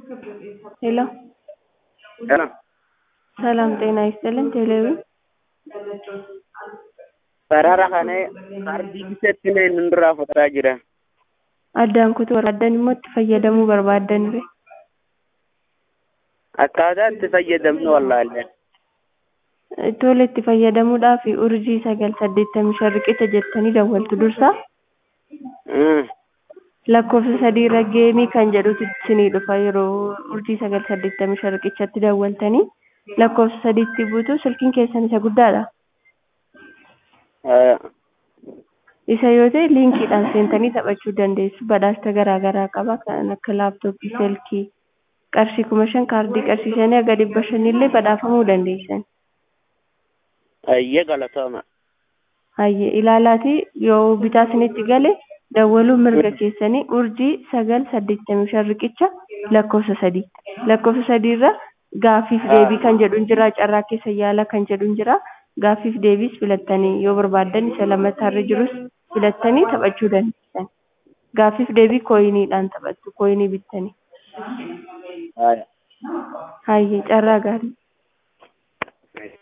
ሄሎ ሰላም ሰላም ጤና ይስጥልን ቴሌቪ sarara kana kaardii bitattiin inni duraa fudhataa jira. addaan kutuu barbaaddan immoo itti fayyadamuu barbaaddanire Akkaataa itti fayyadamnu wallaalle. tole itti fayyadamuudhaaf urjii sagal saddeettamii shan riqicha jettanii dawwaltu dursa lakkoofsa sadiirra geemii kan jedhutu isinii dhufa yeroo urjii sagal saddeettamii shan riqichatti dawwaltanii lakkoofsa sadiitti buutu silkiin keessan isa guddaadha. isa yoo ta'e liinkiidhaan seentanii taphachuu dandeessu badhaasa garaa garaa qaba kan akka laaptooppii silkii qarshii kuma shan kaardii qarshii shanii haga dhibba shaniillee badhaafamuu dandeessan. Ayyee galatooma. Hayyee ilaalaati yoo bitaa isinitti gale dawwaluu mirga keessanii urjii sagal saddeettamii shan riqicha lakkoofsa sadii lakkoofsa sadiirra gaaffiif deebii kan jedhu jira carraa keessa yaala kan jedhu jira gaaffiif deebiis filattanii yoo barbaaddan isa lammattaarra jirus filattanii taphachuu dandeessan gaaffiif deebii kooyiniidhaan taphattu kooyinii bittanii Haya. hayyee carraa gaarii